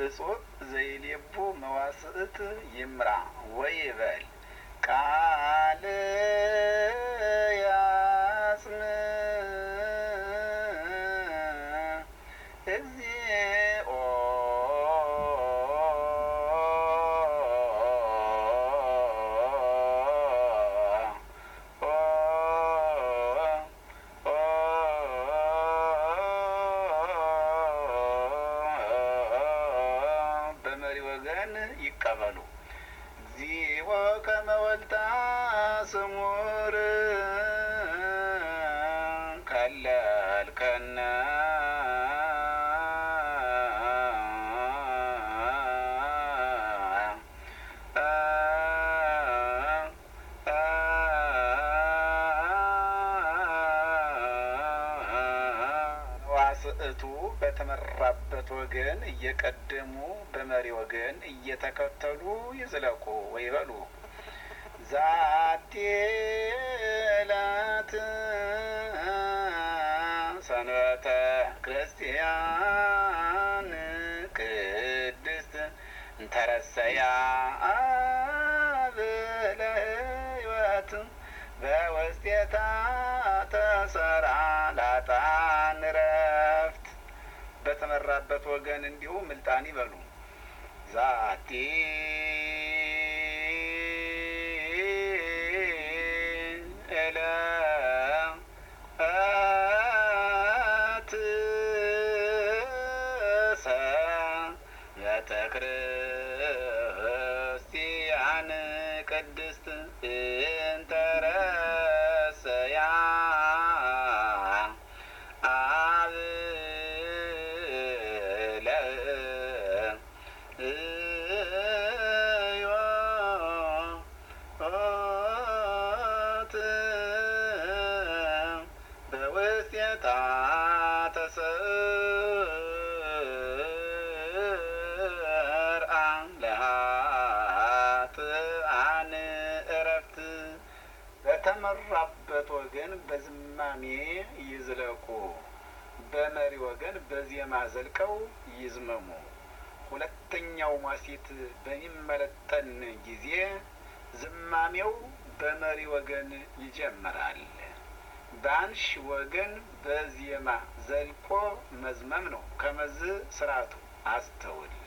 እጹብ ዘይሌቡ መዋስእት ይምራ ወይበል ቃል ያጽም እግዚኦ በመሪ ወገን ይቀበሉ። እግዚኦ ከመወልታ ስሙር ከለልከነ ዋስእቱ በተመራበት ወገን እየቀደሙ በመሪ ወገን እየተከተሉ ይዝለቁ ወይበሉ ዛቲ ዕለት ሰንበተ ክርስቲያን ቅድስት እንተረሰያ አብለ ሕይወት በውስጤታ ተሰራ ላጣን ረፍት በተመራበት ወገን እንዲሁ ምልጣን ይበሉ ዛቲ ዕለት ሰንበተ ክርስቲያን ቅድስት እንተረሰያ አብለ ሕይወት በውስጤታ ተሰርአ ለኃጥአን ዕረፍት በተመራበት ወገን በዝማሜ ይዝለቁ፣ በመሪ ወገን በዜማ ዘልቀው ይዝመሙ። ሁለተኛው ሟሲት በሚመለጠን ጊዜ ዝማሜው በመሪ ወገን ይጀምራል። በአንሽ ወገን በዜማ ዘልቆ መዝመም ነው። ከመዝ ስርዓቱ አስተውል